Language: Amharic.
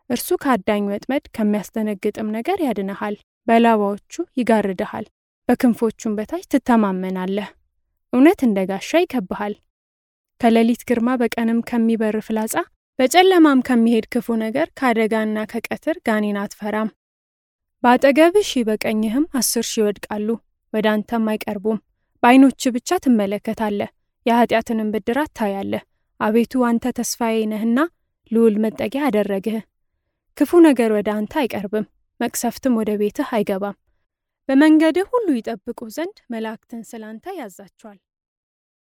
እርሱ ከአዳኝ ወጥመድ ከሚያስደነግጥም ነገር ያድንሃል። በላባዎቹ ይጋርድሃል፣ በክንፎቹም በታች ትተማመናለህ። እውነት እንደ ጋሻ ይከብሃል። ከሌሊት ግርማ በቀንም ከሚበር ፍላጻ በጨለማም ከሚሄድ ክፉ ነገር ከአደጋና ከቀትር ጋኔን አትፈራም። በአጠገብህ ሺህ በቀኝህም አስር ሺህ ይወድቃሉ፣ ወደ አንተም አይቀርቡም። በዓይኖች ብቻ ትመለከታለህ፣ የኃጢአትንም ብድራት ታያለህ። አቤቱ አንተ ተስፋዬ ነህና ልዑል መጠጊያ አደረግህ። ክፉ ነገር ወደ አንተ አይቀርብም፣ መቅሰፍትም ወደ ቤትህ አይገባም። በመንገድህ ሁሉ ይጠብቁህ ዘንድ መላእክትን ስለ አንተ ያዛቸዋል።